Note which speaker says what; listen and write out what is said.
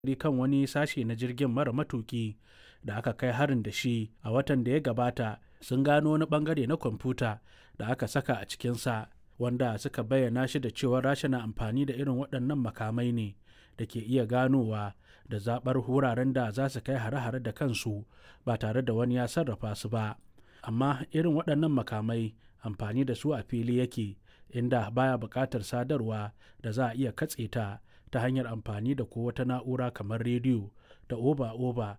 Speaker 1: kan wani sashe na jirgin mara matuki da aka kai harin da shi a watan da ya gabata sun gano wani bangare na kwamfuta da aka saka a cikinsa wanda suka bayyana shi da cewa rasha na amfani da irin waɗannan makamai ne da ke iya ganowa da zaɓar wuraren da za su kai hare-hare da kansu ba tare da wani ya sarrafa su ba amma irin waɗannan makamai amfani da su a fili yake inda baya buƙatar sadarwa da za a iya katse ta ta hanyar amfani da ko wata na'ura kamar rediyo da oba-oba